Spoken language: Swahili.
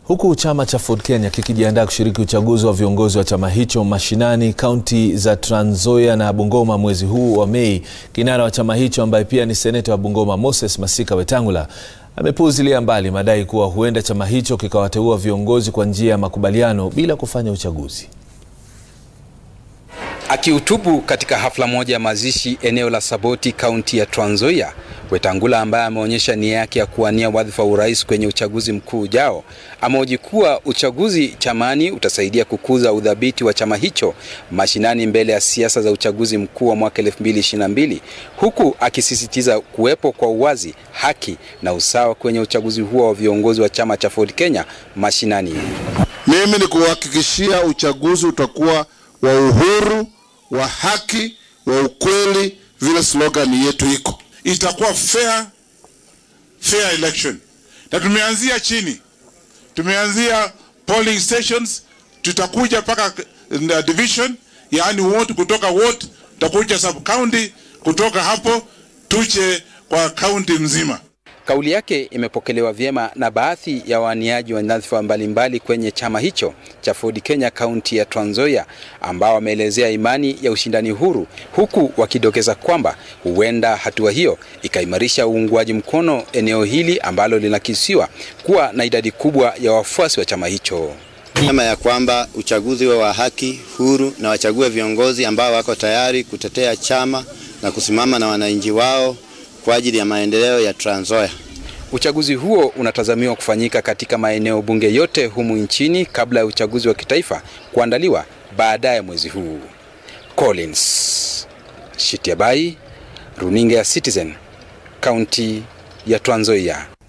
Huku chama cha Ford Kenya kikijiandaa kushiriki uchaguzi wa viongozi wa chama hicho mashinani kaunti za Trans Nzoia na Bungoma mwezi huu wa Mei, kinara wa chama hicho ambaye pia ni seneta wa Bungoma Moses Masika Wetangula amepuuzilia mbali madai kuwa huenda chama hicho kikawateua viongozi kwa njia ya makubaliano bila kufanya uchaguzi. Akihutubu katika hafla moja ya mazishi eneo la Saboti kaunti ya Trans Nzoia, Wetangula ambaye ameonyesha nia yake ya kuwania wadhifa wa urais kwenye uchaguzi mkuu ujao, amehoji kuwa uchaguzi chamani utasaidia kukuza udhabiti wa chama hicho mashinani mbele ya siasa za uchaguzi mkuu wa mwaka 2022 huku akisisitiza kuwepo kwa uwazi, haki na usawa kwenye uchaguzi huo wa viongozi wa chama cha Ford Kenya mashinani. Mimi ni kuhakikishia uchaguzi utakuwa wa uhuru, wa haki, wa ukweli, vile slogan yetu iko. Itakuwa fair, fair election, na tumeanzia chini, tumeanzia polling stations, tutakuja mpaka division, yaani wote kutoka wote, tutakuja sub county, kutoka hapo tuche kwa kaunti mzima. Kauli yake imepokelewa vyema na baadhi ya waniaji wa nyadhifa mbalimbali kwenye chama hicho cha Ford Kenya kaunti ya Trans Nzoia ambao wameelezea imani ya ushindani huru, huku wakidokeza kwamba huenda hatua hiyo ikaimarisha uungwaji mkono eneo hili ambalo linakisiwa kuwa na idadi kubwa ya wafuasi wa chama hicho. Sema ya kwamba uchaguzi wa, wa haki huru na wachague viongozi ambao wako tayari kutetea chama na kusimama na wananchi wao kwa ajili ya maendeleo ya Trans Nzoia. Uchaguzi huo unatazamiwa kufanyika katika maeneo bunge yote humu nchini kabla ya uchaguzi wa kitaifa kuandaliwa baadaye mwezi huu. Collins Shitiabai, Runinga ya Citizen, kaunti ya Trans Nzoia.